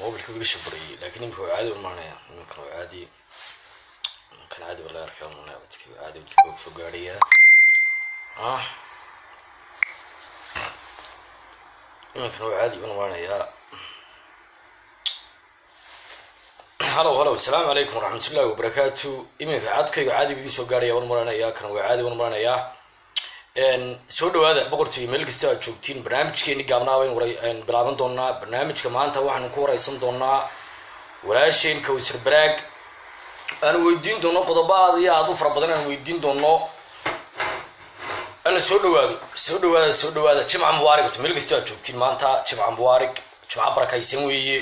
mobilka iga shabarayay laakiin imika waa caadi umaanaya iminkan waa caadi iminkan caadi baa laga arkaa umanaya dadka caadi dadka waa soo gaadhaya ah iminkan waa caadi baan umaanayaa halow halow asalaamu calaykum waraxmatullahi wabarakaatu iminka codkayga caadi bidii soo gaadhaya waan maranayaa kan waa caadi waan maranayaa soo dhawaada boqortooyo meel kasta aad joogtiin barnaamijkeeni gaabnaa bayn bilaaban doonaa barnaamijka maanta waxaanu ku wareysan doonaa walaasheen kawsar baraag aanu weydiin doono qodobo aad iyo aad u fara badan aanu weydiin doono alla soo dhawaado soo dhawaada soo dhawaada jimca mubaarig horta meel kasta aad joogtiin maanta jimca mubaarig jimca barakaysan weeye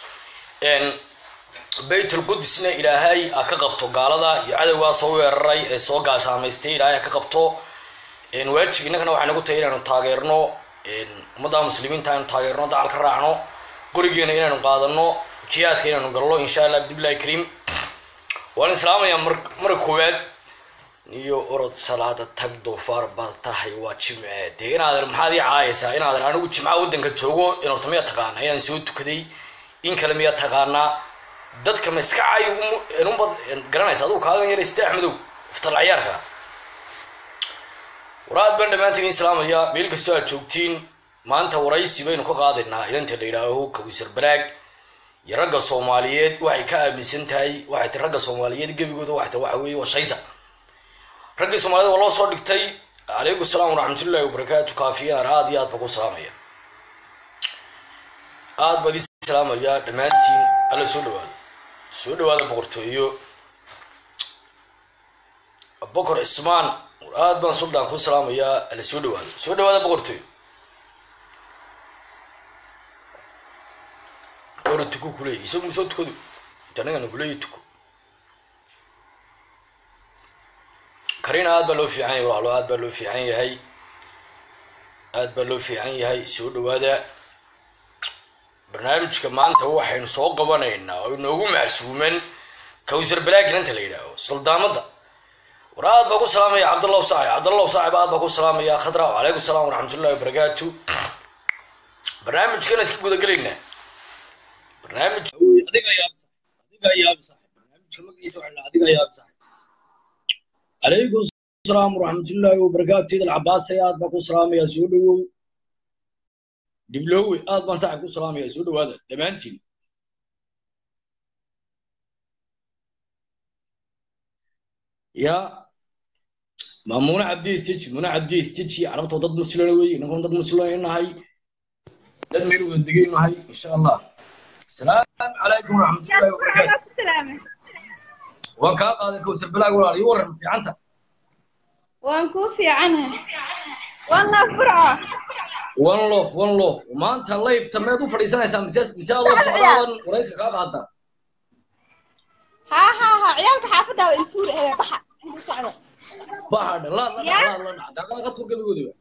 baytul qudusna ilaahay a ka qabto gaalada iyo cadowgaa soo weeraray ee soo gaashaamaystay ilaahay a ka qabto waajib innagana waxay nagu tahay inaanu taageerno ummadda muslimiinta aynu taageerno dacal ka raacno qorigeena inaanu qaadano jihaadka inaanu galno insha allah bidbillahi kariim waan islaamayaa mar marka koowaad iyo orod salaada tag doofaar baad tahay waa jimce dee inaadan maxaad ii caayaysaa inaadan anigu jimca waddanka joogo in horta miyaa taqaana inaan soo tukaday in kale miyaa taqaanaa dadka ma iska caayo unbad garanaysa adugu kaagan yarayste axmedow iftal cayaarka waraad baan dhammaantiin islaamaya meel kastoo aad joogtiin maanta waraysi baynu ka qaadaynaa inanta la yidhaaho kawsar baraag iyo ragga soomaaliyeed waxay ka aaminsan tahay waxay ti ragga soomaaliyeed gebigooda waxay ta waxa weeye waa shaysa raggii soomaaliyed waa loo soo dhigtay calaykum salaam waraxmatullahi wabarakaatu kaafiyaan aad iyo aad baa ku salaamaya aad baad ii salaamaya dhammaantiin alla soo dhawaado soo dhawaada boqortooyo bokor cismaan aad baan suldaan ku salaamayaa ala soo dhawaado soo dhawaada boqortooy ora tuko kuleey isagu musoo tukado intanagana kuleeya tuko karina aad baa loo fiican yahay walaalo aad baa loo fiican yahay aad baa loo fiican yahay soo dhawaada barnaamijka maanta waxaynu soo qabanaynaa oo inoogu macsuuman kawsar balaagin inta la yidhaaho suldaamada war aad baa ku salaamaya cabdallahu saaxib cabdallahu saaxib aad baa ku salaamaya khadra calaykum salaam waraxmatullahi wabarakaatu barnaamijkana iska gudagelaynaa barnaamij adiga yaab adiga yaab saxib barnaamijka magiisa waxaa adiga yaab saxib calaykum salaam waraxmatullahi wabarakaatu idal cabaasay aad baa ku salaamaya soo dhawow dhibloowe aad baan saaxib ku salaamaya soo dhawaada dhammaantiin ya maamuna cabdi stiji muna cabdi stiji carabtoo dad muslina wey inankuna dad muslina nahay dad meel wada degay nahay insha allah asalaamu calaykum waraxmatullahi wabarakaatu waan kaa qaaday kawsar balaag walaal ii waran fiicanta waan kuu fiicanahay waan laf burco one lof one lof maanta layfta meed u fadhiisanaysaa mise mise adoo socdaadan warayska kaa qaaddaa ها ها ها عيالك حافظة والفور هي بحر سعدة bahadhe laad la dhac laad la dhac daqaaqa tur gabigoodiba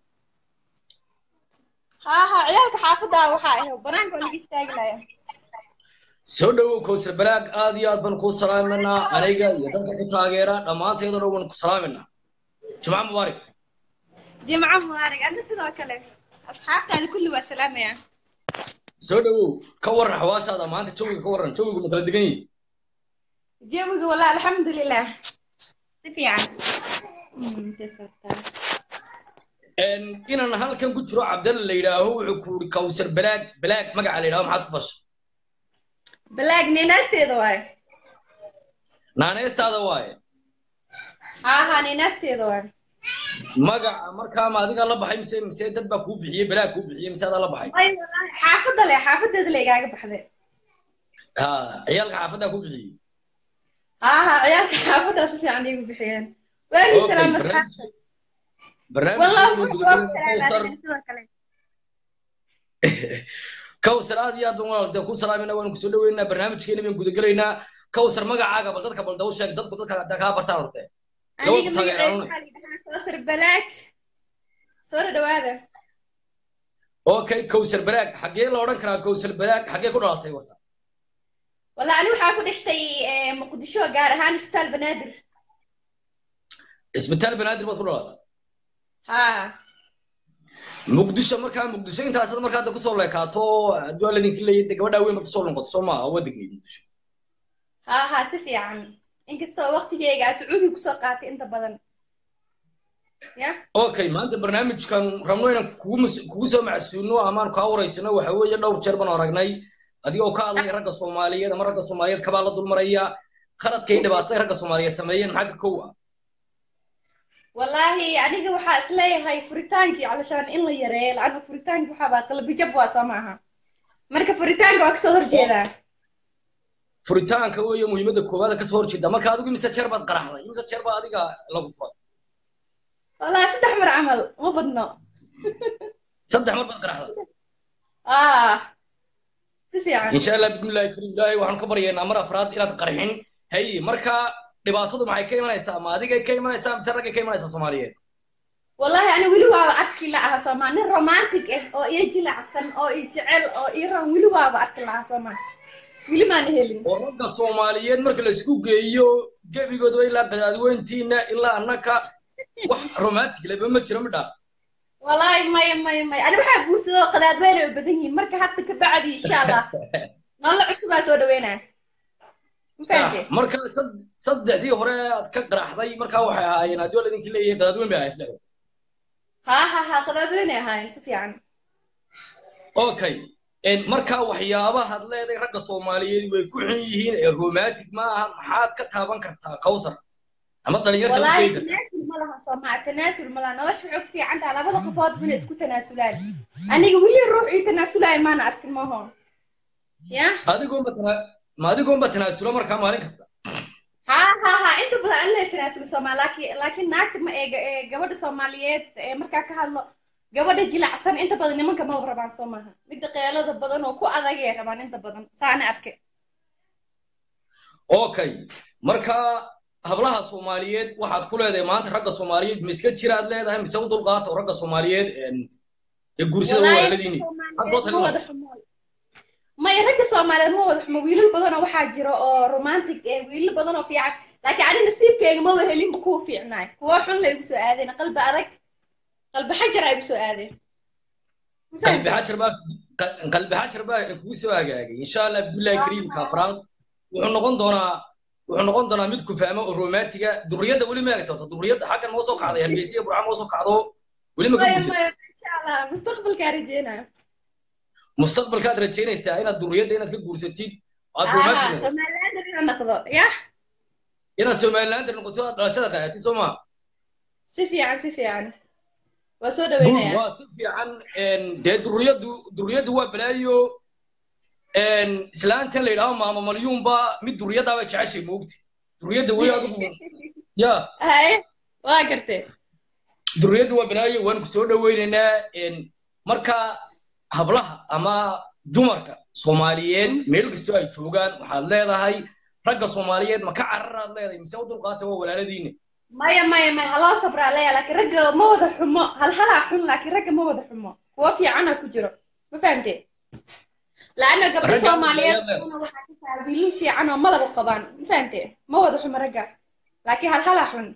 ها ها عيالك حافظة وحا هي بنانك ولا يستاهل soo dhawow kawsar balaag aad iyo aad baan kuu salaaminaa aniga iyo dadka ku taageera dhammaanteedoo dhan waan ku salaaminaa jimca mubaarak جمعة مبارك أنت سيدو كله أصحابتي هذه كله والسلامة يا soo dhawow ka waran xawaashaada maanta jawiga ka waran jawigu ma kala degan yihin جيبك والله الحمد لله سفي عن inaan halkan ku jiro cabdalla la yidhaaho wuxuu ku uri kawsar balaag balaag magaca la yidhaho maxaad ku fashay بلاك نيناستي دواي naaneystaada waaye ها ها نيناستي دواي magaca markaa ma adigaa la baxay mise mise dad baa kuu bixiyey balaag kuu bixiyey mise adaa la baxay أي والله حافظة لي حافظة اللي قاعد بحذر ha ciyaalka xaafaddaa kuu bixiyey ها ها عيالك حافظة سفي عن يقول بحيان وين Okay, السلام barnaamij- أصحابتي barnaamijkeenu والله gudagalaynaa kawsar كوسر kawsar aad iyo aad baan walaal dee ku salaamayna waanu kusoo dhaweynaa barnaamijkeena baan gudagelaynaa kawsar magacaaga bal dadka bal daw sheeg dadku dadka hadda kaa bartaan horte aniga Gabadha magacayga taageeraan. waxaa la yidhahaa koosar balaag soo dhawaada okay kawsar balaag xaggee la odhan karaa kawsar balaag xaggee ku dhalatay horta walla ani waxaa ku dhashtay eh, muqdisho gaar ahaan isbitaal banaadir isbitaal banaadir baad ku dhalatay ha muqdisho markaa muqdisho intaasad markaa hadda kusoo leekaato hadduu alla idinka leeyahay dee gabadhaa weyn baad kusoo noqoto soo maaha waa degneyd muqdisho ha ha si fiican inkastoo waqtigeyga aan sacuudi kusoo qaatay inta badan ya okay maanta barnaamijkan rabno inaan kugu mas- kugu soo macsuulno amaan kaa waraysano waxa weeye dhowr jeer baan aragnay adigoo ka hadlaya ragga soomaaliyeed ama ragga soomaaliyeed kabaa la dulmaraya qaladka iyo dhibaatada ragga soomaaliyeed sameeyeen maxaa ka kow ah wallaahi aniga waxaa isleeyahay furitaankii calashaan in la yareeyo laana furitaanki waxaabaa qalbijab waa soo maaha marka furitaanka waa kasoo horjeedaa furitaanka weeye muhiimadda koowaad kasoo horjeeda marka adigu imise jeer baad qaraxday imise jeer baa adiga lagu furay wallahi saddex mar camal ma badno saddex mar baad qaraxday ah si fiican insha allah bismillahi karim ilaahay waxaan ka baryaynaa mar afraad inaad qarxin hay marka dhibaatadu maxay ka imanaysaa ma adigay ka imanaysaa mise raggay ka imanaysaa soomaaliyeed wallahi ani weli waaba arki lahaa soomaa nin romantic ah oo iyo jilacsan oo i jecel oo ii ran weli waaba arki lahaa soomaa weli maana helin oo ragga soomaaliyeed marka la isku geeyo gebigoodba ilaa qadaadweyntiina ilaa annaka wax romantic leba ma jiro midhaa wallahi maya maya maya ani waxaa guursadoo qadaadweyne ay badan yihiin marka hadda ka bacdi insha allah nolol cusubaa soo dhaweynaa sax marka sad- saddexdii hore aad ka qaraxday markaa waxay ahaayeen haddii waa laidinka leeyahay qadaadweyn bay ahayn saddexda ha ha ha qadaadweyne ahaayeen si fiican okay En marka waxyaabahaad leedahay ragga soomaaliyeed way ku xun yihiin ee romantic ma aha maxaad ka taaban kartaa kawsar ama dhalinyarka u wallahi sheegi kartaa tanaasul ma laha soomaa tanaasul ma laha nolosha waxay ku fiican tahay labada qofood inay isku tanaasulaan aniga weli ruux ii tanaasulaya maana arkin maho ya adigoonba tana ma adigoonba tanaasula markaa maalin kasta ha ha ha inta badan alla tanaasul soomaa laakiin laakiin naagta ma ee ee gabadha soomaaliyeed ee markaa ka hadlo gabadha jilacsan inta badan nimanka ma rabaan soo maaha midda qeelada badan oo ku adagay rabaan inta badan saana arke okay marka hablaha soomaaliyeed waxaad ku leedahay maanta ragga soomaaliyeed ma iska jiraad leedahay mise u dulqaato ragga soomaaliyeed en ee guursada Wallaahi walaaladiini Soomaaliyeed ma wada xumo maya ragga soomaaliyeed ma wada xumo wiilal badan oo waxaa jira oo romantic eh wiilal badan oo fiican laakiin ani nasiibkeyga ma wada helinba kuwa fiicnaay kuwa xun la igu soo aadeen qalbi adag qalbi xajar ay igu soo aadeen Ma qalbi fahamtay? xajar baa qalbi xajar baa kugu soo hagaagay insha allah billahi kariimka afraad wuxuu noqon doonaa wuxuu noqon doonaa mid ku fahmo oo romantiga duriyadda weli ma egto duriyadda xaggan moo soo kacday hargeysa burca moo soo kacdo weli ma ka maya guursan maya insha allah mustaqbalkaa rajeynaya mustaqbalkaad rajaynaysaa inaad duriyadda inaad ka guursatid aad aha romantic noqoto somaliland inaan noqdo yah inaad somalilander noqoto aad dhalashada qaadatid soo maa si fiican si fiican waa soo Good, dhaweynaya waa si fiican en, dee duriyaddu duriyaddu waa balaayo en, islaantan la yidhaaho maama malyuunba mid duriyaddaaba jeceshay moogti duriyadda wey adigu ya haye waa gartee duriyaddu waa balaayo waan ku soo dhaweynaynaa en, marka hablaha ama dumarka soomaaliyeed meel kastoo ay joogaan waxaad leedahay ragga soomaaliyeed ma ka cararaad leedahay mise u dulqaata waa walaaladiina maya maya maya haloo sabraa leeya laakiin ragga ma wada xumo hal halaa xun laakiin ragga ma wada xumo kuwo fiicana ku jiro ma fahamtee laana gabdho Ragga soomaaliyeed ayaa leedahay. una waxaa ka tahay wiilal fiican oo malaba qabaan ma fahamtee ma wada xumo ragga laakiin hal halaa xun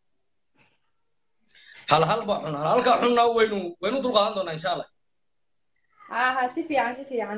hal hal baa xun hal halkaa xunna waynu waynu dulqaadan doonaa insha allah ha ha si fiican si fiican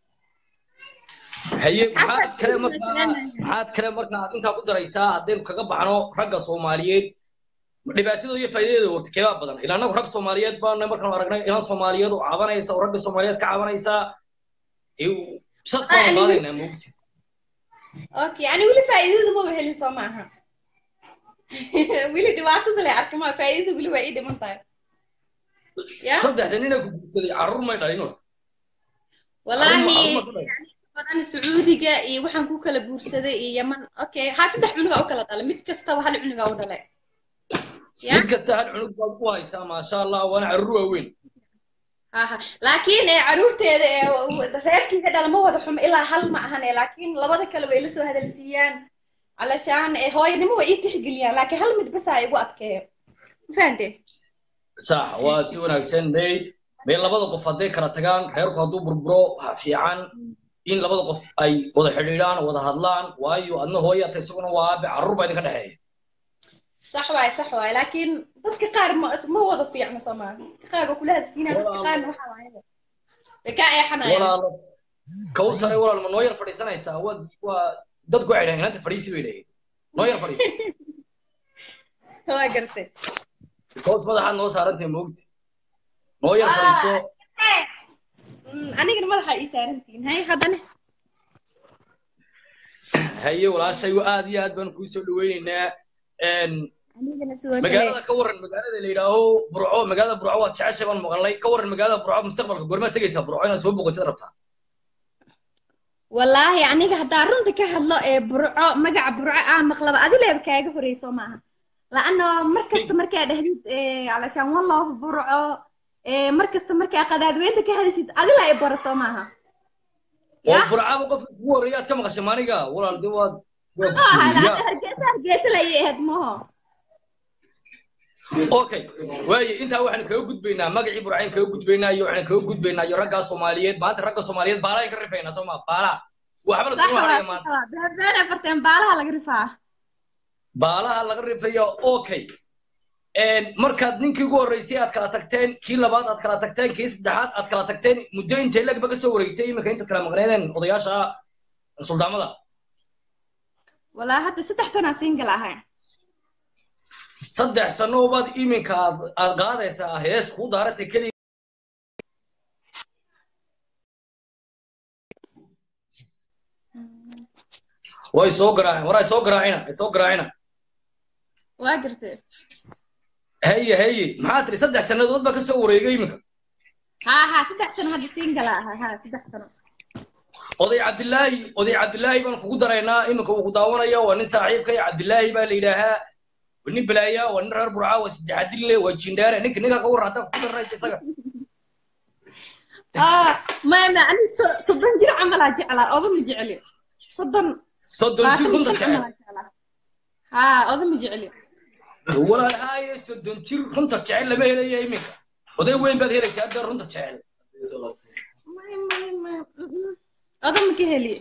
haye Xasan, maxaad kale adigu markaa masalamayo. maxaad kale markaa aad intaa ku daraysaa haddaynu kaga baxno ragga soomaaliyeed dhibaatadooda iyo faa'iidadeeda horta keebaa badan ilaa annagu rag soomaaliyeed baana markaanu aragnay ilan soomaaliyeed oo cabanaysa oo ragga soomaaliyeed ka cabanaysaa dee sas baanu anigu- qaadaynaa moogti okay ani weli faa'iidada maba helin soo maaha weli dhibaatada le arka ma faa'iidada weli waa ii dhiman tahay ya saddexda nina ku guursaday carruur may dhalin horta wallaahi Carruur ma- carruur ma ku dhalin? badan sacuudiga iyo waxaan ku kala guursaday iyo yaman okay ha saddex cunuga u kala dhalay mid kastaba hal cunuga u dhalay ya mid kasta hal cunug baad ku haysaa maasha allah waana carruur waaweyn ha ha laakiin ee caruurteeda ee reerkiiga dhala ma wada xumo ilaa hal ma ahan ee laakiin labada kale way la soo hadalsiiyaan alashaan ee hooyanimo way ii tixgeliyaan laakiin hal mid basa igu adkeeyo ma fahamtee sax waa si wanaagsan may may labada qof hadday kala tagaan reerku hadduu burburo waxaa fiican in labada qof ay wada xidhiidhaan wada hadlaan waayo adna hooya ta isaguna waa aabe carruur baa idinka dhexeeya sax waay sax waay laakiin dadka qaar ma ma wada fiicno soomaali dadka qaar waa kula hadsiinaa dadka Walaalo. qaarna waxaa waayaba way kaa eexanayaan walaalo kawsare walaal ma noo yar fadhiisanaysaa waa waa dadku waxay dhahen inanta fadhiisi bay dhaheen noo yar fadhiisi waa gartay kaws madaxaad noo saarantay moogti noo yar fadhiiso Mm, anigana madaxa ii saarantihiin hay haddana haye walaashay aad iyo aad baan kuu soo dhaweyneynaa Een, anigana sidoo kale magaalada ka waran magaalada la yidhaaho burco magaalada burco waad jeceshay baan maqalnay ka waran magaalada burco mustaqbalka goormaad tegaysaa burco inaad soo boqotid rabtaa wallaahi aniga haddaa runta ka hadlo ee burco magaca burco aan maqlaba adileeba kaaga horeyso maaha laano mar kasta markaa dhahdid eh, calashaan wallof burco eh, mar kasta markaa qadaadweynta ka hadaysid adila ay baraso maaha oo Ya? burcaba qofka kugu horreeya aad ka maqashay maaniga walaal de waad waa Ah, gusiya hargeysa hargeysa layay ahayd maho okay waaye intaa waxaan kaga gudbaynaa magacii burcayn kaga gudbaynaa iyo waxaan kaga gudbaynaa iyo raggaa soomaaliyeed maanta ragga soomaaliyeed baalayn ka rifaynaa soo ma baala waxba la sax iskuma waa haraya maanta beena farteen baalaha laga rifaa baalaha laga rifaya okay Een, markaad ninkii ugu horreysay aad kala tagteen kii labaad aad kala tagteen kii saddexaad aad kala tagteen muddo intay lagba ka soo wareegtay iminka intaad kala maqneedeen odayaasha suldaamada walaa hadda saddex sanaa single ahay saddex sano baad iminka aad aad qaadaysaa hees kuu daaratay keliya way soo garaaceen war ay soo garaacina ay soo garaacina waa gartay haye haye maxaa tiri saddex sannadood baa ka soo wareegay iminka haa haa saddex sano hadda single ahay haa saddex sano oday cabdilaahi oday cabdilaahi baan kugu daraynaa iminka uu ku daawanaya waa nin saaxiibkay cabdilaahi baa la yidhaahaa waa nin balaaya waa nin reer burca waa saddexadille waa jindhaare ninka ninka ka warran haddaan kugu darnaysa isaga ah maya ma ani so- soddon jir camalaa jeclaa oda ma jecli soddon soddon jir labaatan runta jir jecel camalaa jeclaa haa oda ma jecli walaalhaaye soddon jir runta jecel lama helaya iminka oday weyn baad helaysaa hadda runta jecel maya maya maya mm-mm. oda ma ka heli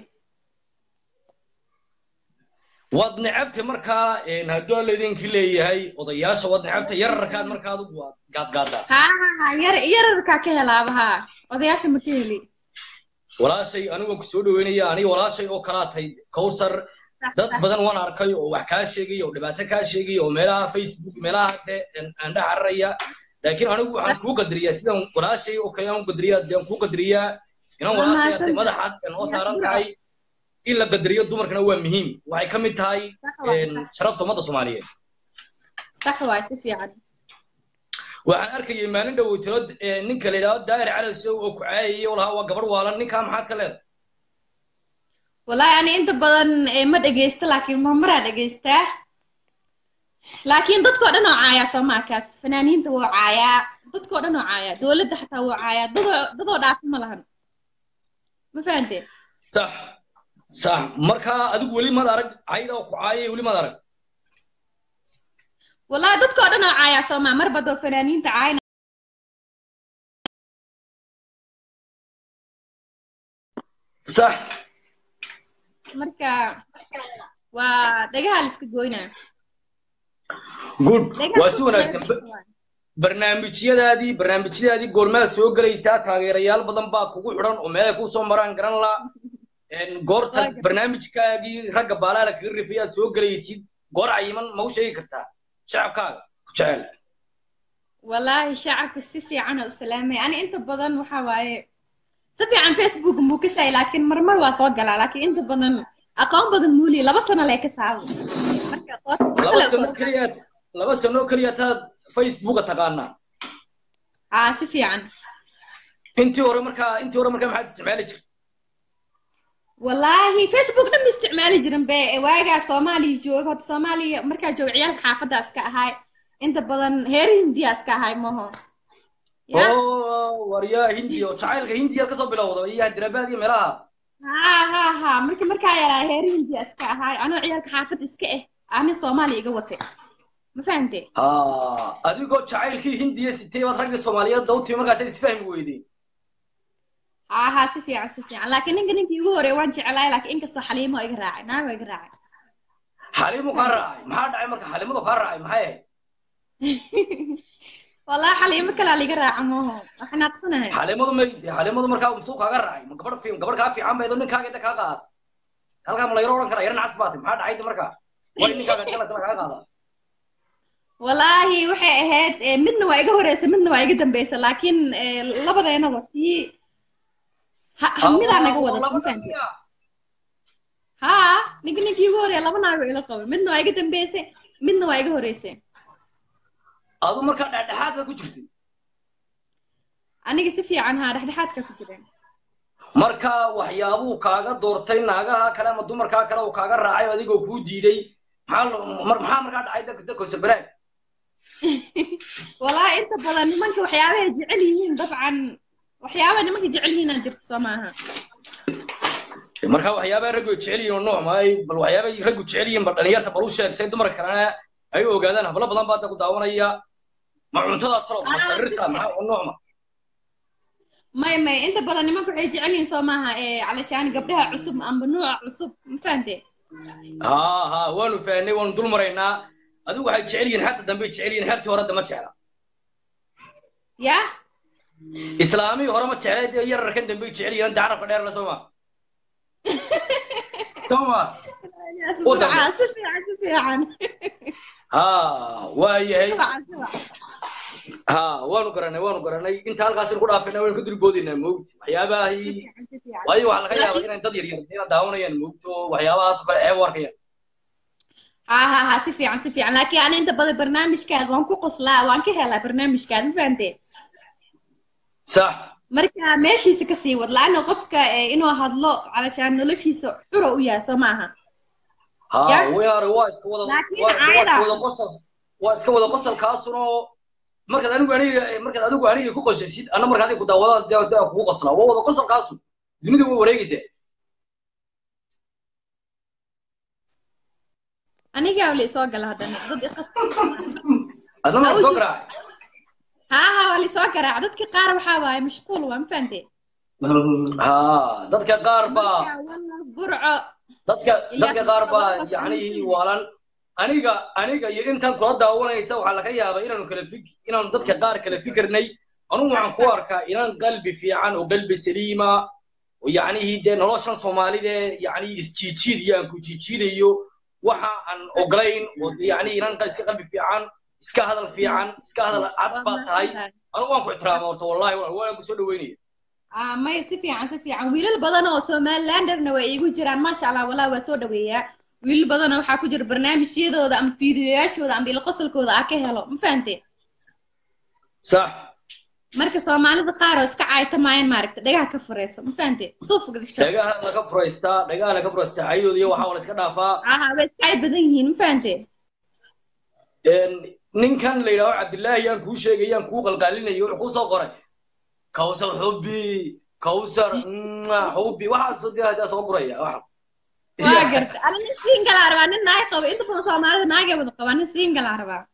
waad necabtay markaa een, hadduu alla idinki leeyahay odayaasha waad necabtay yararkaad markaa adigu waad gaadgaadaa haa haa haa yar yararkaa ka helaaba haa odayaasha ma ka heli walaashay anigu ku soo dhaweynaya aniga walaashay oo kalaa tahay kowsar dad badan waan arkay oo wax kaa sheegaya oo dhibaato kaa sheegaya oo meelaha facebook meelaha de aan dhex cararaya laakiin anigu waxaan kuu qadariyaa sidaan walaashay oo kale aan u qadariyaa dee aan kuu qadariyaa inaan Waa walaashay mahadsan hadee madaxaad ee noo saaran tahay in la qadariyo dumarkana waa muhiim waxay ka mid tahay sax waay een, sharafta ummadda soomaaliyeed sax waay si fiican waxaan arkayay maalin dhoweytiro ninka la yidhahdo daahir cali sow oo ku caayayay oo lahaa waa gabar waalan ninkaa maxaad ka leedahay wallaahi ani inta badan eh, ma dhegeysto laakiin marmaraa dhegeystaa laakiin dadkoo dhan oo caayaa soomaakaas fanaaniinta wuu caayaa dadkoo dhan oo caayaa dowladda xataa wuu caayaa dadoo dadoo dhaafi ma lahan ma fahanteen sax sax markaa adigu weli maad arag cayda oo ku caayay weli maad arag wallaahi dadkoo dhan oo caayaa soomaa mar badoo fanaaniinta caayna sax marka waa dhagaha la iska goynaa good Dhagaha waa la si iska wanaagsan goynaa. barnaamijyadaadii barnaamijyadaadii goormaad soo gelaysaa taageerayaal badan baa kugu xidhan oo meelay kuu soo maraan garan la goorta Waa gartay. barnaamijkaagii ragga baalaala kaga rifay aad soo gelaysid goor cayiman ma u sheegi kartaa shacabkaaga ku jecel wallaahi shacabka si fiican u salaamay ani inta badan waxa waaye si fiican facebook muu ka saay laakiin marmar waa soo galaa laakiin inta badan aqoon badan muuli laba sano lee ka saabo marka qof laba kale sano soo keliya laba sano keliya taad facebooka taqaanaa haa si fiican intii hore markaa intii hore markaa maxaad isticmaali jirtay wallaahi facebook dhan ma isticmaali jirin be waagaa soomaaliya jooga horta soomaaliya markaa jooga ciyaalka xaafaddaas ka ahay inta badan heer hindiyaas ka ahay maho ya oo waryaa hindiya oo jacaylka hindiya kasoo bilowda iyo hyderabad iyo meelaha ha ha ha markii markaa yaraa heer hindiyaas ka ahay anoo ciyaalka xaafadda iska eh ani soomaaliya iga watay ma fahantee Ah, adigoo jacaylkii hindiya sitay baad ragga soomaaliyeed dawtii markaas isfahmi weydeen ها ها سفيعة سفيعة لكن إنك إنك يقول وان جعلاي لكن إنك صح لي ما يقرأ نعم يقرأ xaliimu kaa raacay maxaa dhacay marka xaliimadu kaa raacay maxay ahayd wallahi xaliimo kalaa liga raaca mooho waxaan aqsanahay xaliimadu may dee xaliimadu markaa musuu kaaga raacay ma gabadh fiim gabadh kaa fiican baydo ninkaaga inta kaa qaad halkaa ma layro odhan karaa yaran cas baatay maxaa dhacay de markaa way ninkaaga jala jala kaa qaada wallaahi waxay ahayd eh, midna waa iga horeysa midna waa iga dambeysa laakiin eh, labadeenaba tii ha- hamidaa naga wada ma fahamtay haa ninka ninkii ugu horeeya laba naago ila qabo midna waa iga dambeysay midna waa iga horeysay adu markaa dhexdhexaadka ku jirtay aniga si fiican haa dhexdhexaadka ku jireen marka waxyaabuu kaaga doortay naagaha kale ama dumarkaa kale uu kaaga raacay oo adigoo kuu diiday maxaa lo- mar- maxaa markaa dhacay dadka dadka sabaraag wallaahi inta badan nimanka waxyaabahay jecel yihiin dabcan waxyaabaha nimanka jecel yihiin aan jirto soo maaha marka waxyaabaha raggu ay jecel yihiin oo nooc maay bal waxyaabahay raggu jecel yihiin bal dhalinyarta bal u sheeg say dumarka kalena ay u ogaadaan hablo badan baa hadda ku daawanaya ma cuntada talo ma Ah, sarirta maxaa oo nooc ma may may inta badan nimanka waxay jecel yihiin soo maaha ee calashaan gabdhaha cusub amba nuuca cusub ma fahante haa haa waanu fahnay waanu dul maraynaa adigu waxay jecel yihiin xagta dambe jecel yihiin xertii hore dama jecla ya islaamii hore ma jecla dee yararkan dambe jecel yihiin dacarabka dheer la sooma sooma Waddan. Dabcan, si fiican si fiican haa waa yahay Dabcan, dabcan. haa waanu garanay waanu garanay inta halkaas ku dhaafayna waynu ka dulboodinaa moogti Si waxyaabahay fiican, si fiican. waayo waxaa laga yaabaa Laakiin- inay dad yaryar ina daawanayaan moogto waxyaabahaas oo kale ceeb u arkayaan ها ها ها si fiican si fiican laakiin ani inta badan barnaamijkaada waan ku qoslaa waan ka helaa barnaamijkaada ma fahante sax marka meeshiisa ka sii wad la-anna qofka eh, inuu hadlo calashaan noloshiisa xuro u yahay soo maaha haa Ya. weyaare waa iska wada Laakiin waa waa iska caada. wada qosol waa iska wada qosolkaasunoo markaad anigu aniga markaad adigu aniga ku qosasid anna marka adiga ku daawadaan dee dee kugu qoslaa waa wada qosolkaasu dunida way wareegaysaa anigaa wali soo gala haddana dad iqas adna ma soo Awji. garaacay ها ها wali soo garaac dadka qaar waxaa waaye mashquul waa ma fahante haa dadka qaar baa Marka, wallah, burco dadka Iyo dadka qaar baa dadka yacnihii waalan aniga aniga iyo intaan kula daawanaysa waxaa laga yaabaa inaanu kala fik inaanu dadka qaar kala fikirnay anugu waxaan ku arkaa inaan qalbi fiican oo qalbi saliima oo yacnihii dee noloshan soomaalida yacnii isjiijiid iyo aan ku jiijiidayo waxa aan ogolayn oo yacnii inaan iska qalbi fiican iska hadal fiican iska hadal cad waa baa tahay mahadsantahay. anigu waan ku ixtiraama horta wallahi waa- waan ku soo dhaweynaya Ah, may si fiican si fiican wiilal badan oo somalilanderna way igu jiraan maasha allah walaa waa soo dhaweeyaa wiilal badanoo waxaa ku jira barnaamijyadooda ama fiidiyoyaashooda ama ilaqosolkooda aa ka helo ma fahante sax marka soomaalida qaar oo iska caaytamayaan maaragta dhagaha ka fureyso ma fahante suuf gasho dhagaha laga furaystaa dhagaha laga furaystaa cayadooda iyo waxaa la iska dhaafaa aha way iska cay badan yihiin ma fahante een, ninkan la yidhaaho cabdillaahi yaan kuu sheegay yaan kuu qalqaalinayo wuxuu kuu soo qoray kawsar xubbi kawsar mwah, xubbi waxaas dee hadaa soo guraya waxa waa garta ana nin singalaa rabaa nin naag qabo inta badan soomaalida naagay wada qabaa nin singalaa rabaa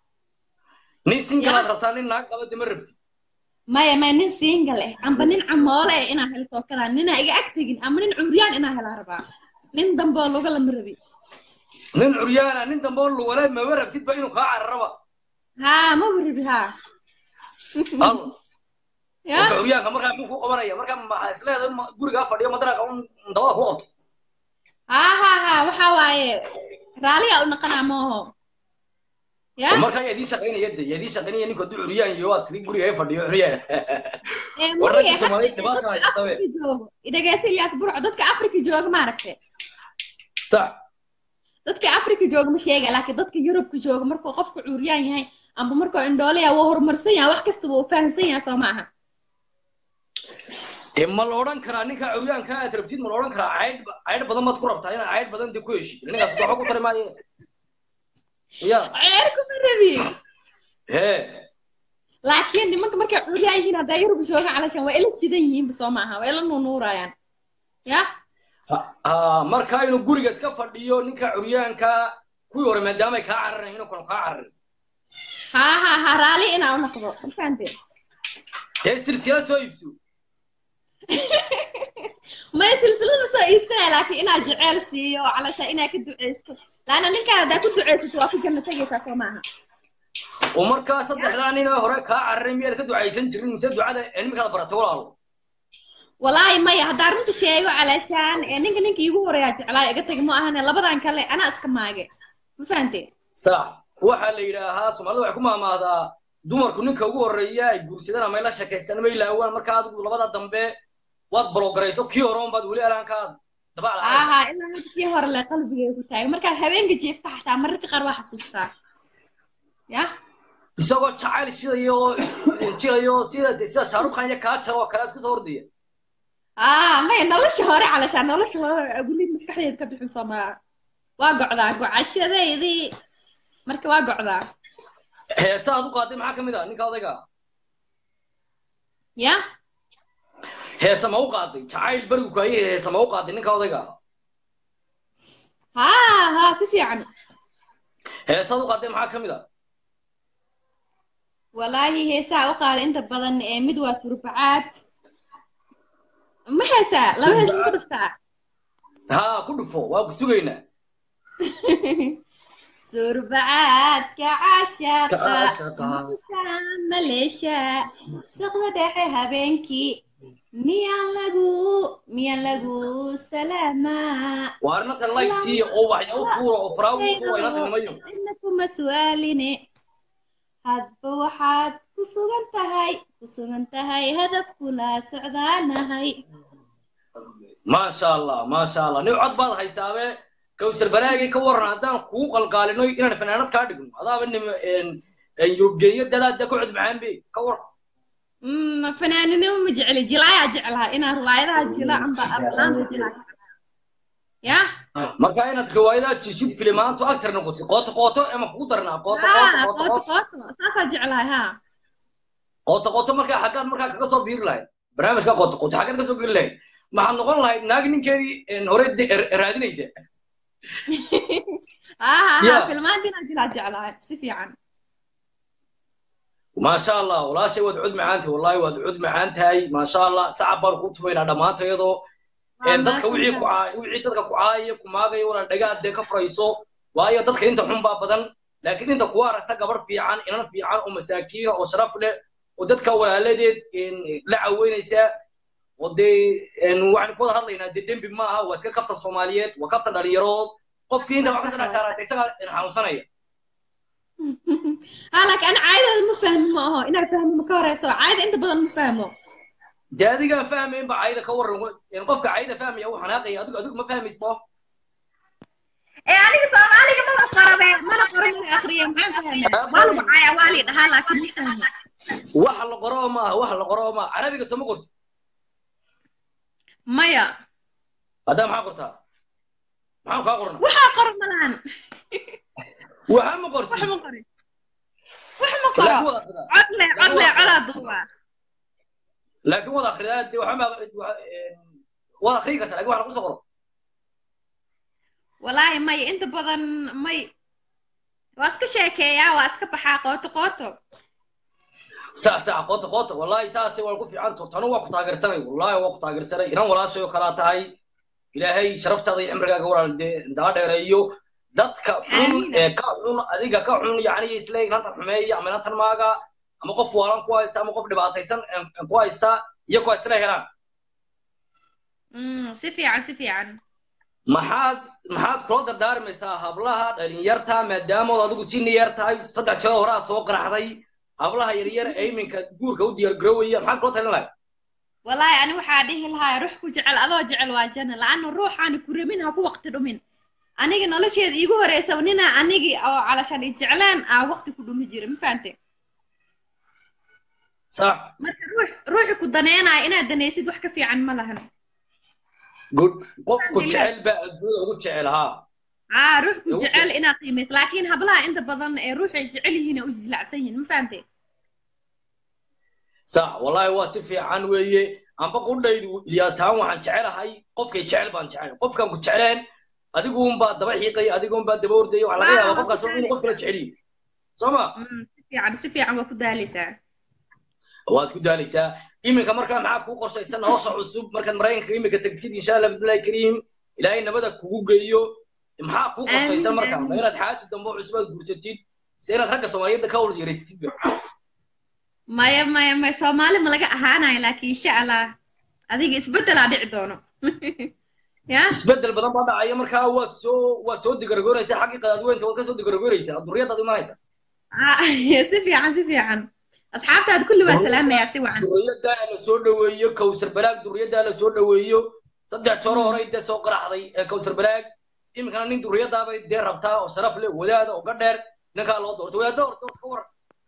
nin sinkalaad Ya. rabtaa nin naag qaba dima rabti maya maya nin singal eh amba nin camoole eh inaa helo tookadaa ninaa iga ag tegin ama nin curyaan inaa helaa rabaa nin dambe oo luga lama rabi nin curyaana nin dambe oo lugale maba rabtidba inuu kaa cararaba haa ma rabi haa al ya marka curyaanka markaa muxuu ku qabanaya marka maxaa isleedahay ma- gurigaa fadhiyo madaraaqa un dabada ku qabto haa haa haa waxaa waaye raaliga u naqanaa mooho ya marka yaa idiin shaqaynaya de yaa idiin shaqaynaya ninku hadduu curyaan iyo waa tiri guriga ay fadhiyo curyaan ee war muriye ragga Soomaaliyeed dhibaata dadka haysta be. afrika joogo idhageysa ilyaas burco dadka afrika jooga maaragte sax dadka afrika jooga ma sheega laakiin dadka yurubka jooga markuu qofku curyaan yahay amba markuu indhoolaya waa horumarsan yahay wax kastaba uu fahamsan yahay soo maaha dee ma la odhan karaa ninka curyaanka aad rabtid ma la odhan karaa caydh caydh badan baad ku rabtaa inaad caydh badan dee ku heshid ninkaas waxba ku tari maaye ya ceer kuma rabi hee laakiin nimanka markay curyaan yihiin haddaa yurubka jooga calashan waa ila shidan yihiinba soo maaha waa ila nuunuurayaan ya ha marka inuu guriga iska fadhiyo ninka curyaanka kuwii hore maadaama ay kaa cararayn inuu kanu kaa cararin haa haa haa raali inaa u noqdo ma fahante dee silsila soo iibso maya silsilad ma soo iibsanaya laakiin inaa jeceyl siiyo calasha inaa ka duceysto laana ninkaa haddaa ku ducaysato waa ku janno tegaysaa soo maaha oo markaa saddexdaa nin oo hore kaa cararay miyaad ka ducaysan jirin mise ducada cilmigaad baratay walaalo walaahi maya haddaa runta sheego calaashaan ee ninka ninka iigu horeeyaa jeclaa iga tagi ma ahane labadan kale anaa iska maage ma fahanteen sax waxaa la yidhaahaa soomaalida waxay ku maamaahdaa dumarku ninka ugu horreeya ay guursadaan ama ay la sheekaystaan ama ay laawaan markaa adigu labada dambe waad balogarayso kii hore unbaad weli alaankaad dabac lahayd aha ilaa hadda kii hore le qalbigay ku taagan markaad habeenka jiifta xataa mararka qaar waa xasuustaa ya isagoo jacayl shidayo oo jilayo sida sida shaarukh khan iyo kaajar oo kale iska soo ordaya ah maya nolosha hore calashaan nolosha hore weli maskaxdeed ka bixin soomaa waa gocdaa gocashadeydii marka waa gocdaa heesa aad u qaaday maxaa ka mid ah ninka odayga ya heesa ma u qaaday jacayl berigu kaaye heesa ma u qaaday ninka odayga ha ha si fiican heesa aad u qaaday maxaa ka mid ah walaahi heesaa u qaada inta badan ee mid waa surbacaad ma heesaa laba hees ma ku dhuftaa haa ku dhufo waa ku sugaynaa surbacaadka cashaqa Cashaqa. musa maleesha saqda dhexe habeenkii miyaan lagu miyaan lagu salaamaa waa arrintan laysiiya oo waxya u tuura oo faraawi u tuura inanta nimayo cidna kuma su'aaline hadba waxaad ku sugan tahay ku sugan tahay hadafkula socdaanahay maasha allah maasha allah nin cod baad haysaabe kawsar balaagay ka waran haddaan kugu qalqaalino inaan fanaanad kaa dhigno adaaba nim yurubgeeyo dadaada ku cod macaan be ka waran Mm, fanaaninimo ma jecli jilaayaa jeclaha inaa riwaayadaha jila amba aflaanta jilaa ya marka inaad riwaayadaha jishid filimaantu actor noqotid qooto qooto ama kugu darnaa qooto ha qooto qooto qooto qooto saasaa jeclahay ha qooto qooto markaa xaggaad markaa kaga soo biiri lahayd barnaamijka qooto qooto xaggaad ka soo geli lahayd maxaad noqon lahayd naagi ninkeedii hore de- er- raadinaysa ha ha ha Ya. filmaantinaa jilaa jeclahay si fiican maasha allah walaashay waad cud macaan tahay wallahi waad cud macaan tahay maasha allah sacab baan ku tumaynaa dhammaanta iyadoo Waa dadka wixii ku mahadsantahay. caay wixii dadka ku caaya ku maagaya wala dhagaad dee ka furayso waayo dadka inta xun baa badan laakiin inta kuwa aragta gabar fiican inan fiican oo masaakiina oo sharaf leh oo dadka walaaladeed een, la caweynaysa oo dee een, waxaan ku wada hadlaynaa dee dembi ma aha waa iska kafta soomaaliyeed waa kafta dhalinyarood qofkii inta wax ka saddex saaraata isagaa een, xanuunsanaya ha laakiin ana caadadooda ma fahmi ma aho inaa fahmo ma ka horeyso caada inta badan ma fahmo dee adigaan fahmayn ba cayda ka waran een, qofka cayda fahmaya uu xanaaqaya adigu adigu ma fahmaysto ee aniga soomaaliga mana qorabe mana qoro mana akriyo maxaan fahmaa waa lagu caaya waa lii dhahaa laakiin ma fahmo waxa la qoro ma aha waxa la qoro ma aha carabiga soo ma qorto maya haddaa maxaa qortaa maxaan kaa qorna waxaa qoro malahan waxa ma qorti wax ma qori wax ma qoro laakiin wada akhridaa cod leh cod leh codaa duuba laakiin wada akhridaa dee waxa ma wada akhrii kartaa laakiin waxa lagu soo qoro walaahi maya inta badan may waa iska sheekeeyaa waa iska baxaa qooto qooto saa saa qoota qoota wallahi saasay waa ku fiican to tanu waa ku taageersanay wallahi waa ku taageersanay inan walaashay oo kalaa tahay ilaahay sharaftaada iyo cimrigaaga walaal dee daa dheereeyo dadka xun Amiin. ee ka xun adiga ka xun yacni isle inantan xumeeya ama inantan maaga ama qof waalan ku haysta ama qof dhibaataysan ee ku haysta iyo kuwa isla helaan Mm, si fiican si fiican maxaad maxaad kula dardaarmaysaa hablaha dhalinyarta maadaamood adigu si niyar tahay saddex jeer hore aad soo qaraxday hablaha yaryar ee iminka guurka u diyaargaroowaya maxaad kula talin lahayd walaahi ani waxaa dhihi lahaa ruux ku jecel adoo jecel waa janna la-anna ruuxaani ku rabin ha ku waqti dhumin aniga nolosheeda iigu horeysa nina anigi oo calashaan i jeclaan aa waqti ku dhumi jira ma fahante sax marka ruux ruuxi ku daneenaya inaad danaysid wax ka fiican ma lahan good qofku Alhamdulillah. jecel baa adduunyada ugu jecel haa aa ruux ku Ugu jecel inaad qiimayso laakiin hablaha inta badan ee ruuxay jecel yihiin ay u jislacsan yihiin ma fahante sax wallahi waa si fiican weeye amba qudhaydu ilyaas ahaan waxaan jecelahay qofkay jecel baan jecel qofkan ku jecleen adiguunbaa daba xiiqaya adiguunbaa daba ordaya waxaa laga Waa, yaabaa waa qofkaas ku inuu qof kala jecel yihin soo ma Mm, si fiican si fiican waa ku daaleysaa waad ku daalaysaa iminka markaa maxaa kuu qorshaysan nolosha cusub markaad maraykanka iminka tagtid insha allah bismillahi kariim ilaahay nabada kugu geeyo maxaa kuu qosaysa Aamin, marka aamin. ma inaad xaaji dambe oo cusub aad guursatid se inaad ragga soomaaliyeedda ka wal yaraysatid ba maya maya maya soomaali ma laga ahaanayo laakiin insha allah adiga isbeddelaa dhici doono ya isbedel badan baa dhacaya markaa waad soo waad soo digaragoonaysaa xaggii qadaadweynta waad ka soo digaragoonaysaa duriyadaad imanaysa Ah, si fiican si fiican asxaabtaada kulli waa salaamayaa si wacan duriyaddaa la soo dhoweeyo kawsar balaag duriyaddaa la soo dhoweeyo saddex joro horey dee soo qaraxday ee kawsar balaag iminkana nin duriyadaabay dee rabtaa oo sharaf leh wadaada oo gadheer ninkaa loo doorto wadaada horta horta ka waran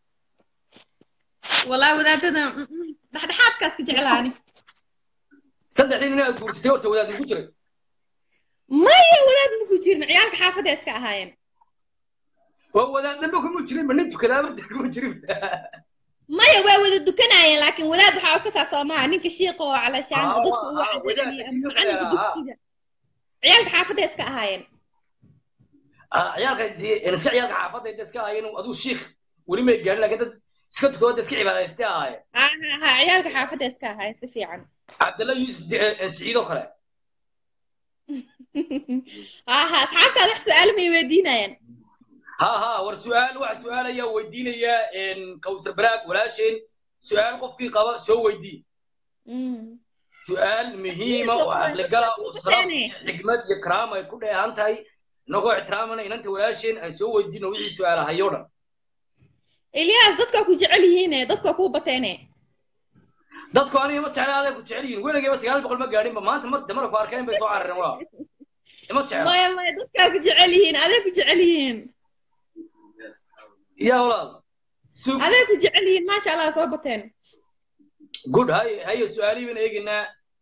wallahi wadaadada mm, mm, dhexdhexaadkaas ka jeclaani saddexdii nin aad guursatay horta wadaad ugu jiray maya wadaad maku jirin ciyaalka xaafadda iska ahaayeen waa wadaad dambe kuma jirin ma nin tukadaaba dee kuma jirin maya waa wada dukanayeen laakiin wadaad waxaa u kasaa soomaa ninka shiiqa oo calashaan Ah, oo dadka u ah, wadaadka wacdinaya ama shiiqa macalinka ah. dugsiga ciyaalka xaafadda iska ahaayeen Ah, ciyaalka dee iska ciyaalka xaafadda inta iska ahaayeen aduu shiikh weli may gaarin laakiin dad iska tukadooda iska cibaadaystay ahaayeen ha ha ha ciyaalka xaafadda iska ahaayeen si fiican cabdalla yuusuf de- eh, siciid oo kale ha ha asxaabtaada wax su-aalo may weydiinayaan ha ha war su-aal wax su-aal ayaa weydiinaya kawsar balaag walaasheen su-aal qofkii qaba soo weydii Mm. su-aal muhiima oo caqligala oo saraf iyo xigmad iyo karaama ay ku dheehan tahay inagoo ixtiraamana inanta walaasheen aan soo weydiino wixii su-aalahayo dhan ilyaas dadka ku jecel yihiine dadka kuu bateene dadku aniga ma jecla aday ku jecel yihiin weligayba sagaal boqol ma gaadhinba maanta mar damara ku arkeen bay soo carareen waa ima jecla maya maya dadkaa ku jecel yihiin aday ku jecel yihiin ya walaal sug aday ku jecel yihiin maasha allah soo bateen good hay haye su-aalihii baan eegaynaa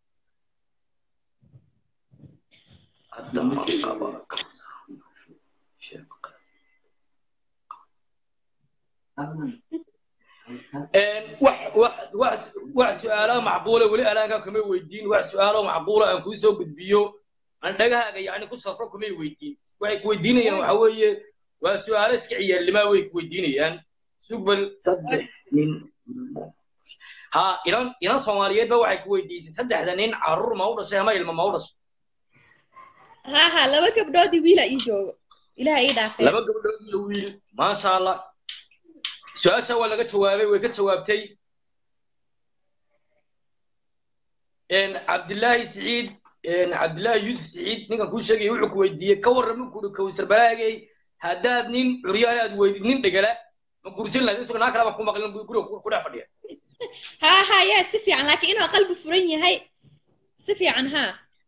hadda ma qaba wax wax wax wax su-aalaha macquula weli alaankaa kuma weydiin wax su-aalo macquula aan kuu soo gudbiyo aan dhagahaaga yacni ku safro kumay weydiin waxay ku weydiinayaan waxa weeye waa su-aalo iska ciyaarlimaa way ku weydiinayaan sugbal saddex nin ha inan inan soomaaliyeed ba waxay ku weydiisay saddexda nin carruur ma u dhashay ama ilma ma u dhashay ha ha laba gabdhoodii wiila ii joogo ilaha ii dhaafee laba gabdhood iyo wiil maasha allah su-aasha waa laga jawaabay way ka jawaabtay cabdillaahi siciid cabdillaahi yuusuf siciid ninkan kuu sheegaya wuxuu ku weydiiyey ka warrama kuuri kawsar balaagay haddaad nin curyaale aad weydid nin dhegala ma gursan lahayd isagoo naa kale baan ku maqlin guriga ku dhex fadhiya ha ha yaa si fiican laakiin inuu qalbi furan yahay si fiican ha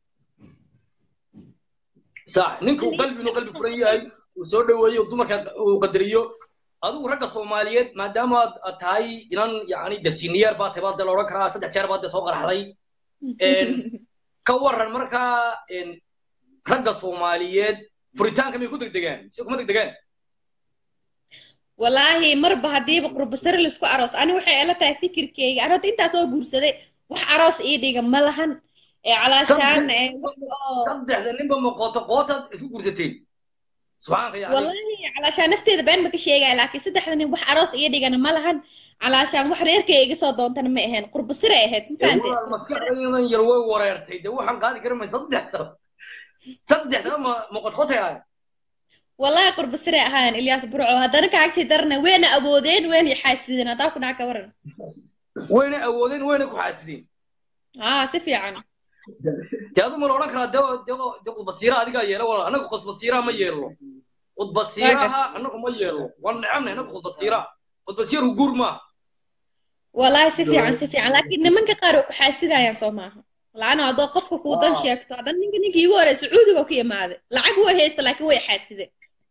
sax ninka uu qalbi inuu qalbi furan yahay uu soo dhoweeyo dumarka uu qadariyo adigu ragga soomaaliyeed maadaama aad aad tahay inan yacni de senior baa tahay baa de la odhan karaa saddex jeer baa de soo qaraxday ka warran markaa ragga soomaaliyeed furitaanka may ku degdegaan mise kuma degdegaan wallaahi marba haddiiba qurbasare laisku aroos ani waxay ila tahay fikirkeyga ani horta intaa soo guursaday wax aroos ii dhiga ma lahan ee calaashaan ee wax oo saddexda ninba ma qooto qootaad isku guursateen subxaanka yacni wallaahi calaashaan nafteeda been ma ka sheegaya laakiin saddexda nin wax aroos ii dhigana ma lahan calaashaan wax reerkay iga soo doontana ma ahayn qurbasare ahayd ma fahanteen walaal maskaxdaydan yar way wareertay de waxaan qaadi kara may saddexda saddexda ma ma qotqotayaan wallahi qurbasare ahaan ilyaas burco haddana kaagsii darana weyna awoodeen weyna xaasideen haddaa ku dhaca ka waran wayna awoodeen wayna ku xaasideen aa si fiican dee adu ma la odhan karaa de de de qudbasiira adigaa yeela walaal annaga qudbasiiraha ma yeelno qudbasiiraha annagu ma yeelno waan necabnay annaga qudbasiiraha qudbasiiru guur maaha wallahi si fiican si fiican laakiin nimanka qaar way ku xaasidayaan soo maaha laana haddoo qofka kuu dan sheegto haddan ninka ninkii igu horey sacuudiga ku imaaday lacag way haysta laakiin way xaasideen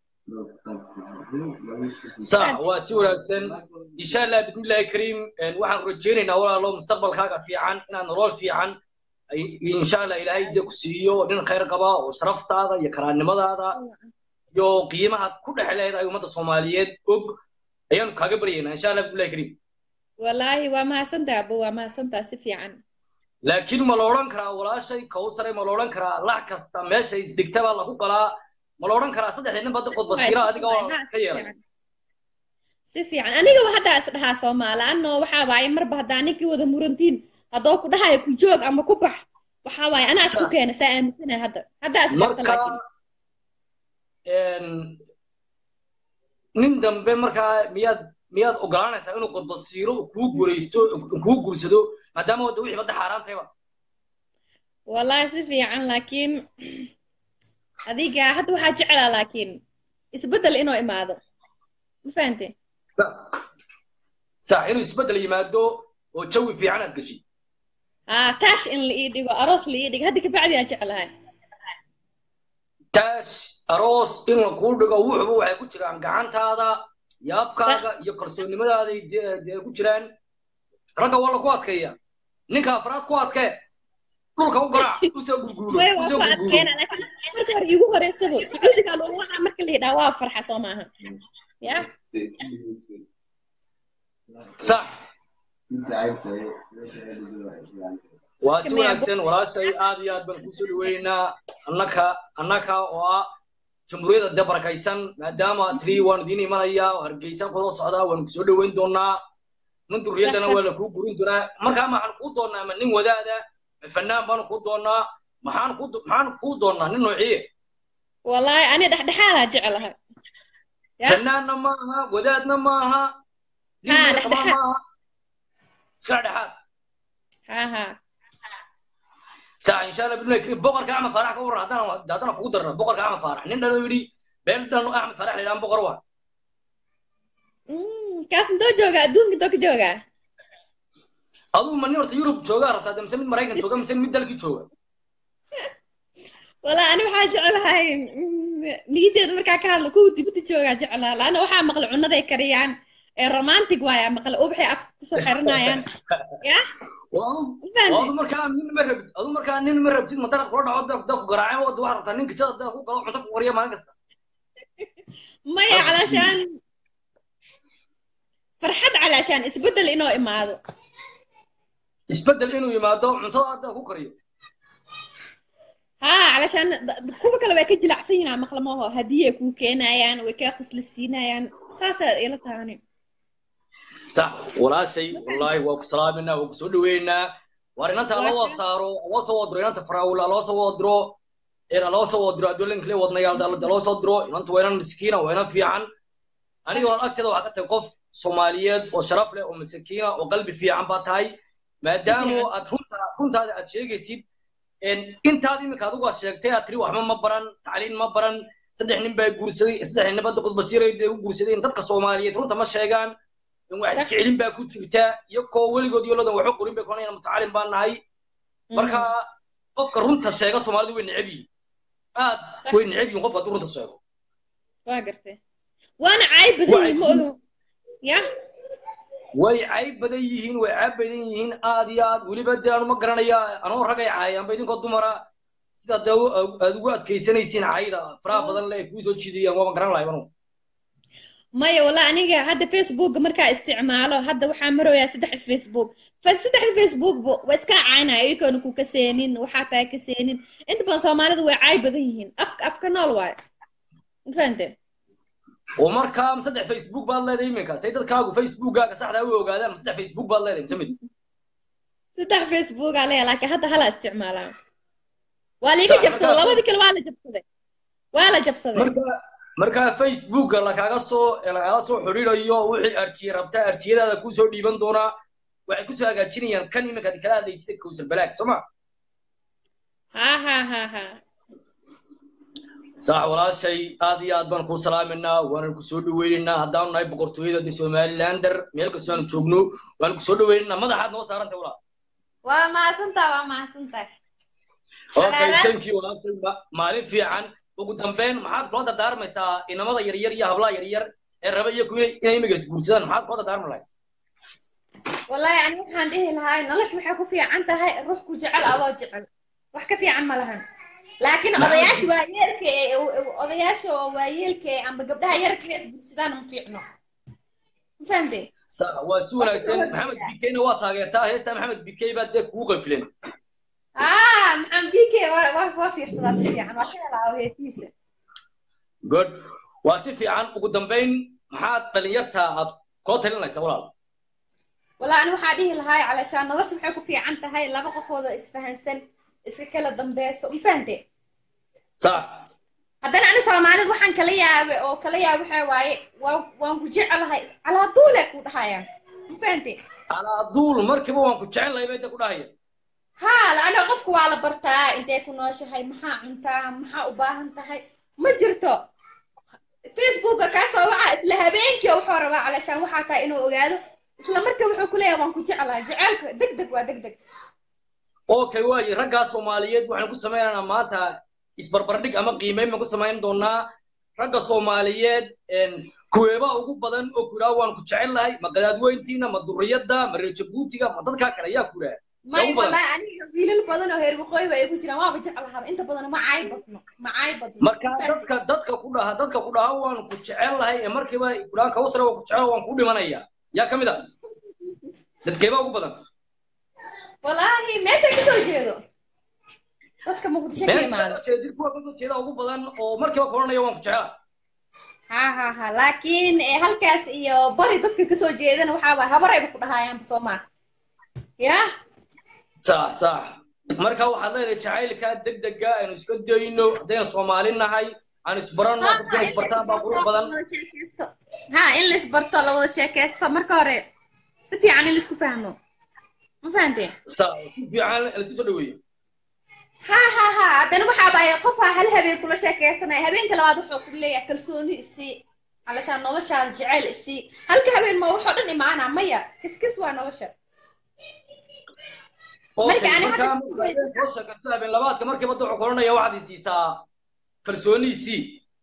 sax waa si wanaagsan insha allah bismillahi kariim waxaan rajaynaynaa walaalo mustaqbalkaaga fiican inaad nolol fiican insha allah ilaahay dee ku siiyo nin khayr qaba oo sharaftaada iyo karaannimadaada iyo qiimahaad ku dhex leedahay ummadda soomaaliyeed og ayaanu kaaga baryaynaa insha allah bismillahi kariim wallaahi waa mahadsantaa abo waa mahadsantaa si fiican laakiin ma la odhan karaa walaashay kawsare ma la odhan karaa lax kasta meesha isdegta baa lagu qalaa ma la odhan karaa saddexda nin bada qodbasiira adiga oo ka yeelay si fiican anigaba haddaa is dhahaa soomaali anno waxaa waaye marba haddaa ninkii wada murantiin haddoo ku dhahayo ku joog ama ku bax waxaa waaye anaa isku keena saa aaminsanahay hadda haddaa is barta marka laakiin nin dambe markaa miyaad miyaad ogolaanaysaa inuu qodbasiiro kuu guulaysto kuu guursado maadaama wadda wixii badda xaaraantayba wallahi si fiican laakiin adiga hadda waxaa jeclaa laakiin isbeddel inuu imaado ma fahante sax inuu isbeddel yimaado oo jawi fiican aad gashi haa taash in la ii dhigo aroos la ii dhigo hadda kabacdi aan jeclahay taash aroos in la kuu dhigo wuxuba waxay ku jiraan gacantaada yaabkaaga iyo kalsoonnimadaada dee ku jiraan ragga waa laku adkeeya ninka afraad ku adkee dhulka u garaac usoo gurguuro usoo gurguuro marka hore iigu horeysado sacuudiga loogu wadaa marka la yidhaha waa farxa soo maaha ya sax waa si wanaagsan walaashay aad iyo aad baan kusoo dhaweynaynaa annaka annaka oo ah jamhuuriyadda dee barakaysan maadaama tiri waan idiin imanaya hargeysa kusoo socdaa waan kusoo dhaweyn doonaa nin durriyaddana waa la kuu gurin doonaa markaa maxaan kuu doonaa ma nin wadaada ma fanaan baanu kuu doonaa maxaan ku maxaan kuu doonaa nin noociye wallahi ani dhexdhexaadaa jeclahay fanaanna maaha wadaadna maaha nin maaha iska dhexaad ha ha saa insha allah bidna kiri boqorka axmed faarax ka waran haddana haddana kugu darna boqorka axmed faarax nin dhalo yidhi beel dhan axmed faarax la yidhahan boqor waa kaas intoo jooga adduunka intoo ka jooga aduu ma nin horta yurub joogaa rabtaa mise mid maraykan jooga mise mid dalkii jooga wala ani waxaa jeclahay niyadeeda markaa ka hadlo kuwa dibadda joogaa jeclaa laana waxaa maqla cunaday kariyaan ee romantic waaya maqla ubaxay afka kusoo xiranayaan ya adu markaa nin ma rabid adu markaa nin ma rabtid madarad kula dhaco da ku garaaceen wada waxaad rabtaa nin kijada da ku galo cunto ku qoriya maalin kasta maya calaashaan farxad calaashaan isbeddel inoo imaado isbeddel inuu yimaado cuntada da ku kariyo ها علشان kuwa kale way ka jilacsan yihiin maqlamaho haddii ay kuu keenayaan way kaa khuslaysiinayaan saasaa ila tahani sax walaashay wallaahi waa ku salaaminaa waa ku soo dhaweynaa waar inanta loo wada saaro loo soo wadiro inanta faraawila loo soo wadiro ina loo soo wadiro adduunka le wadnayaal dalada loo soo diro inanta waa inan miskiina waa inan fiican aniga waan agteeda waxaa ka tahay qof soomaaliyeed oo sharaf leh oo masakiina oo qalbi fiican baa tahay maadaama aad runta runtaada aad sheegaysid intaad iminka adigu aad sheegtay aad tiri waxba ma baran tacliin ma baran saddex nin baa guursaday saddex nin badda qudbasiirayda u guursadeen dadka soomaaliyeed runta ma sheegaan wax isjeclin baa ku jirta iyo koo weligood iyo ladan waxba qorin bay konayaan mutacalin baan nahay marka qofka runta sheega soomaalidu way neceb yihiin aad way neceb yihiin qofka hadduu runta sheego waa gartay waana caayb badan ma ogo ya way cayb badan yihiin way caab badan yihiin aad iyo aad weliba dee anu ma garanaya anoo ragay caayaanba idinkoo dumara sidaa dee aad ugu adkaysanaysiin caayda faraha badan le ay kuu soo jiidayaan waaba garan lahay anu maya walla aniga hadda facebooka markaa isticmaalo hadda waxaa maroyaa saddex facebook saddexda facebook waa iska caynaya iyagona ku kaseenin waxaa taa kaseenin inta badan soomaalida way caay badan yihiin afka afka nool waayo mafahante oo markaa saddex facebook baad leedahay iminka say dadkaagu facebookkaaga saxdaa u ogaadaan ma saddex facebook baad leedahay mise mid saddex facebook aa leeya laakiin hadda hala isticmaalaa waa liiga jabsaday labadii kale waa la jabsaday waa la jabsaday markaa facebooka lakaaga soo lagala soo xidhiidayo wixii arjiye rabtaa arjiyadaada kuu soo dhiiban doonaa waxay kusoo hagaajinayaan kan iminka ad kala hadlaysida kowsar balaag soo ma ha ha ha ha sax walaashay aad iyo aad baan kuu salaaminaa waanan kusoo dhaweynaynaa haddaanu nahay boqortooyada de somalilander meel kastoo aanu joogno waanu kusoo dhaweynaynaa madaxaad noo saarantay walaa waa mahadsantaa waa mahadsantaa okay thank you walaashay maalin fiican ugu dambeyn maxaad kula dardaarmaysaa inamada yaryar iyo hablaha yaryar ee raba iyo ku inay imiga isguursadaan maxaad kula dardaarmi lahayd wallahi ani waxaan dhihi lahaa nolosha waxay ku fiican tahay ruux ku jecel adoo jecel wax ka fiican ma lahan laakiin odayaasha waayeelka ee odayaasha oo waayeelka ee amba gabdhaha yarka ee isguursadaan ma fiicno ma fahamte waa si wanaagsan maxamed bikeyna waa taageertaa heesta maxamed bikey baa dee kugu qanfilen ah maxamed bikey waa fiirsadaa si fiican waa ka helaa oo heestiisa good waa si fiican ugu dambeyn maxaad dhalinyarta aad koo talinaysaa walaal والله أنا waxaa dhihi lahaa علشان nolosha waxay ku fiican tahay laba qofood oo isfahansan iska kala dambeeso ma fahante صح haddana ani soomaalida waxaan kala yaabay oo kala yaabay waxaa waaye waan waan ku jecelahay calaa duule ku dhahayaan ma fahantay calaa duul markiiba waan ku jecel lahay bay da ku dhahaya haa laana qofku waa la bartaa intay ku nooshahay maxaa cuntaa maxaa u baahan tahay ma jirto facebooka kaasoo waxaa isla habeenkii oo wuxuu rabaa calashaan waxaa tahay inuu ogaado isla markii wuxuu ku leeyahay waan ku jeclahay jaceylka deg deg waa deg deg okay waaye raggaa soomaaliyeed waxaan ku sameynaynaa maanta isbarbardhig ama qiimeyn baan ku samayn doonaa ragga soomaaliyeed kuweebaa ugu badan oo ku idhaha waan ku jecel lahay ma qadaadweyntiina ma duriyadda ma reer jabuutiga ma dadkaa kale ayaa ku idhaha may ugu badan. wallahi aniga wiilal badan oo heer waqooyi ba ay ku jiraan waaba jeclahaa inta badan ma caay badno ma caay badno marka dadka dadka ku dhaha dadka ku dhaha waan ku jecel lahay ee markiiba kudhahan kawsare waan ku jecel waan ku dhimanaya yaa ka mid a dadkeebaa ugu badan wallaahi meesha kasoo jeedo dadka muqdisho ka meesha imaado kasoo jeeda kuwa kasoo jeeda ugu badan oo markiiba kulanaya waan ku jecela ha ha ha laakiin eh, halkaas iyo bari dadka kasoo jeedana waxaaba habarayba ku dhahayaanba soomaa ya sax sax marka waxaad leedahay jacaylka degdega aynu iska dayno haddaynu soomaali nahay aan isbaranno dadkana isbartaan baa qurux badan ha in la isbarto la wada sheekaysto marka hore si fiican in laisku fahmo ma fahanteen sax si fiican laisku soo dhaweeyo ha ha ha haddana waxaaba ay qofaa hal habeen kula sheekaysanaya habeenka labaad wuxuu ku leeyahay kalsooni isii alashaan noloshaada jeceyl isii halka habeen ma waxoo dhan imaanaa maya kiskis waa nolosha Okay, Marka ani marka hadda- marka habeen soo sheekaysto habeen labaadka markiiba duxu kulanaya waxaad i siisaa kalsooniisii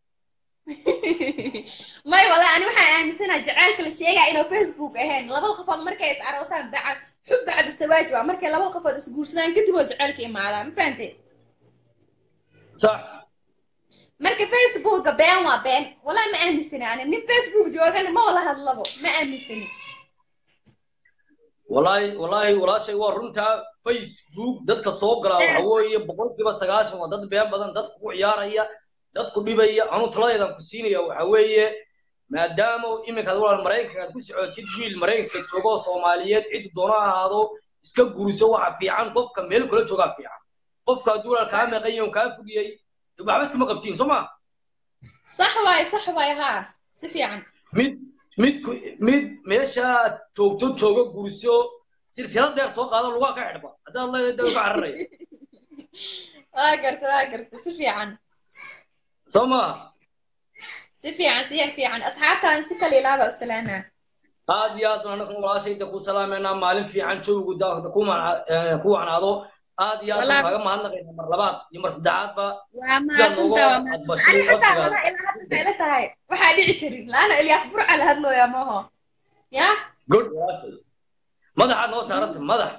may wallahi ani waxaan aaminsanahay jaceylka la sheegaya inuu facebook ahayn labada qofood markay is aroosaan bacad xub bacda sawaaj waa markay labada qofood isguursadaan kadib oo jaceylka imaadaa ma fahanteen sax marka facebooka been waa been wallahi ma aaminsani ani nin facebook joogana ma wala hadlabo ma aaminsani wallaahi wallaahi walaashay waa runtaa facebook dadka soo galaa waxa weeye boqolkiiba sagaashan waa dad been badan dadka ku ciyaaraya dad ku dhibaya anuu taladeedan ku siinaya waxa weeye maadaama iminkaad walaal maraykanka aad ku socotid wiil maraykanka jooga oo soomaaliyeed ciddu doono ha ahaado iska guriso waxa fiican qofka meel kula joogaa fiican qofka hadduu walaal kaa meeqan yahay oo kaa fogiyey waxba iskama qabtiin soo ma sax waaye sax waaye haa si fiican mid mid ku- mid meeshaad joogto jooga guriso silsilad dheer soo qaado lugaa ka xidhba haddaad leedahay daba ka cararaya waa garta waa garta si fiican soo maaha si fiican si yar fiican asxaabtaan si kale ilaaba u salaamaa aad iyo aad baan anagu walaashayda ku salaameynaa maalin fiican joogu da- ku mana- eh, ku wacnaado aad iyo aad baan Walaal. kaaga mahadnaqaynaa mar labaad iyo mar saddexaadba waa sidaad nooga mahadsantaa waa mahadsan aqbashay ani xataa codsigaada walaa ilaa hadda maxay la tahay waxaa dhici karin laana ilyaas burca la hadlooyaa maho ya good walaashay madaxaad noo saaranta madax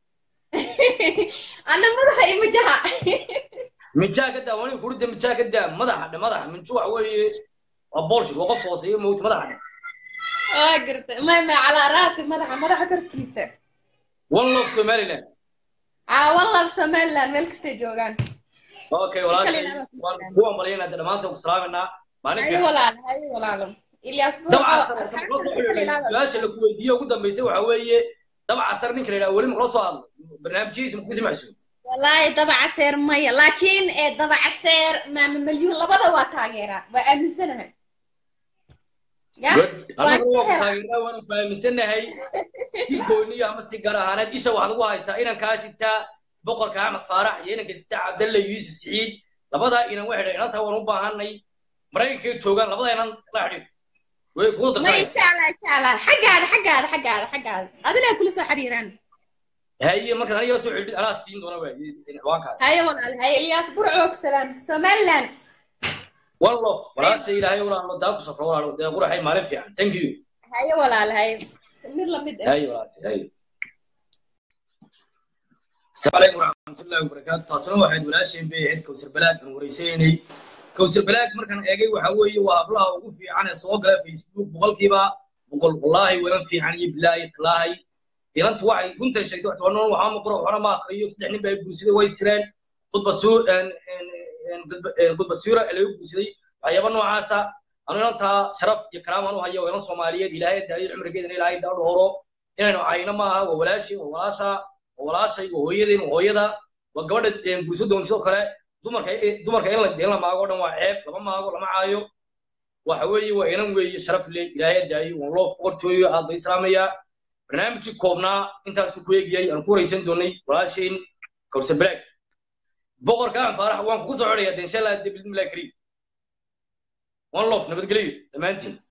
ana madaxa iyo majaha minjaa ka daa wani kurida minjaa ka daa madaxa dhe madaxa minju waxa weeye waa boolshit waa qof hooseeyo mowta madaxa dhe waa garta ma ma calaa raasi madaxa madaxa korkiisa one love somaliland aa wallab somaliland meel kastay joogaan okay kale walaashay ilaaba ku waan salaam. ku ambalyaynaa de dhammaanteen ku salaameynaa maalin hayo fiican walaalo hayo walaalo ilyaas burco dabca asar asxaabtaan marka si kale ilaaba su-aasha lagu weydiiye ugu dambeysay waxa weeye dabca asar ninka la yidhaha weli makala soo hadlo barnaamijyadiisa maku simacsuun wallaahi dabacaseer maya laakiin ee dabacaseer maama malyuun labada waa taageeraa waa aaminsanahay ya annagu waan waa ka ku helaa taageeraa waanu fahamsanahay si gooniya ama si gaar ahaaneed isha waxaad ugu haysaa inankaa sitaa boqorka axmed faarax iyo inanka sitaa cabdalle yuusuf siciid labadaa inan waxay dhahay inantaa waan u baahanay maraykankay joogaan labada inan la xidhiir way kugu may darsanaya jeclaa jeclaa xaggaada xaggaada xaggaada xaggaada adinaa kula soo xiriiraan haye markaad aniga la soo xidhid anaa siin doona waay ciwaankaas haye walaal haye ilyaas burco ku salaam somaliland wallo walaasha ilaahay walaalo daa ku safro walaalo dee quraxay maalin fiican thank you haye walaal haye mid lamid ah haye walaasha haye asalaamu calaykum waraxmatullaahi wabarakaatu taasina waxayd walaasheen bay ahayd kowsar balaag aan wareysaynay kowsar balaag markaan eegay waxa weeye waa hablaha ugu fiican ee soo gala facebook boqolkiiba boqol wallaahi walan fiican iyo bilaahi talaahay inantu waxay runtan sheegtay wax tobanan waxaa maqro waxna ma aqriyo saddex nin baa guursaday way sireen khudba suu khudba suura ee laga guursaday waxyaaba noocaasa anu inantaa sharaf iyo karaam aan u hayo waa inan soomaaliyeed ilaahay daayo cumrigeedana ilaahay daa dhowro inaynu cayno maaha waa walaashii waa walaasha waa walaashay waa hooyadeen waa hooyada waa gabadha guurso doon sidoo kale dumarka dumarka in la in la maago o dhan waa ceeb lama maago lama caayo waxa weeye waa inan weeye sharaf leh ilaahay daayo waan loo boqortooyo aad bay islaamayaa barnaamijkii koobnaa intaasuu ku eegayay aan ku waraysan doonay walaashayn kawsar balaag boqorka aan faarax waan kugu soo codayaa de insha allah bismillahi kariim one love nabadgelyo dhammaantiin